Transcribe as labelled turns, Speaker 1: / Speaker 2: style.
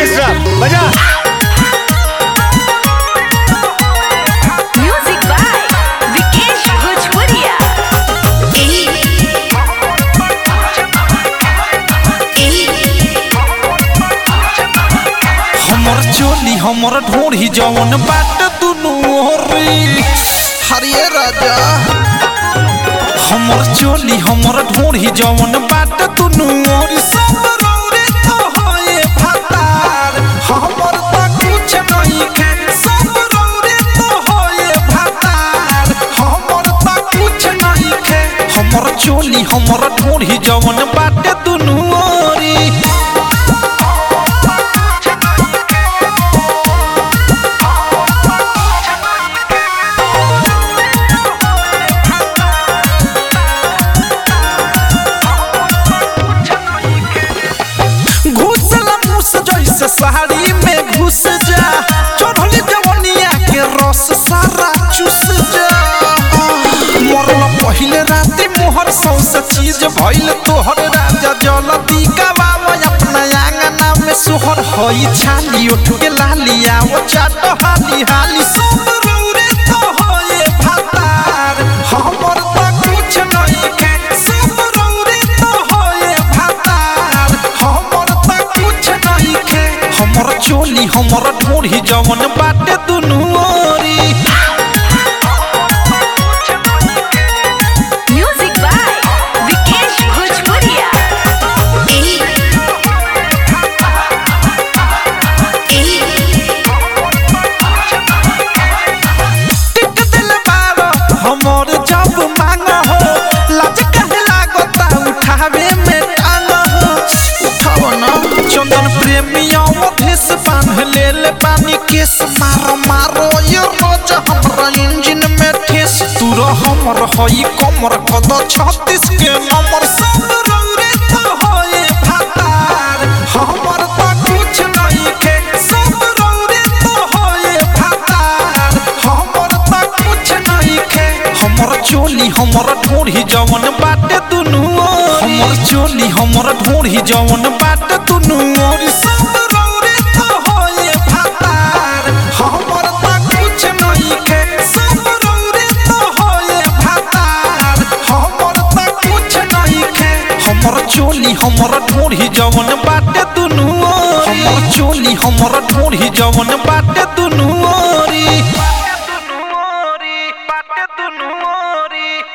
Speaker 1: Orchestra बजा
Speaker 2: Music by Vikesh Bhojpuria.
Speaker 3: हमर चोली हमर ढोढ़ी जवन बाट दुनू ओरी हरिये राजा हमर चोली हमर ढोढ़ी जवन बाट दुनू ओरी सब रौरे तो होए भतार हमर त कुछ नहीं खे सब रौरे तो होए भतार हमर त कुछ नहीं खे हमर चोली हमर ढोढ़ी जवन बाट दुनू ओरी घुसल मुस जैसे साड़ी में घुस जा चढ़ली जवनिया के रस सारा चूस जा मरल पहिले राति मोहर सौसे चीज भइल तोहर राजा जलती गवाव अपना आंगना में सोहर हई छाली उठ के लालिया वो चाट हाली हाली सब रौरे तो होए भातार हमर त कुछ नहीं खे सब रौरे तो होए भातार हमर त कुछ नहीं खे हमर चोली हमर ढोढ़ी जवन बाटे दुनू ओरी
Speaker 2: Music by Vikesh Bhojpuria.
Speaker 3: टिक दिल बारो हमर जब मांग हो लाज कहे लागता उठावे में टांग हो उठाव न चंदन प्रेमिया भेस बांध ले ले पानी केस मारो मारो ये रोज हमरा इंजन में ठेस तूर हमर हई कमर कद छत्तीस के नंबर सब रौरे तो होए भातार हमर त कुछ नहीं खे सब रौरे तो होए भातार हमर त कुछ नहीं खे हमर चोली हमर ढोढ़ी जवन बाटे दुनू ओरी। हमर चोली हमर ढोढ़ी जवन बाटे दुनू ओरी सब रौरे तो होए भातार हमर त कुछ नहीं खे सब रौरे तो होए भातार हमर त कुछ नहीं खे हमर चोली हमर ढोढ़ी जवन बाटे दुनू ओरी। हमर चोली हमर ढोढ़ी जवन बाटे दुनू ओरी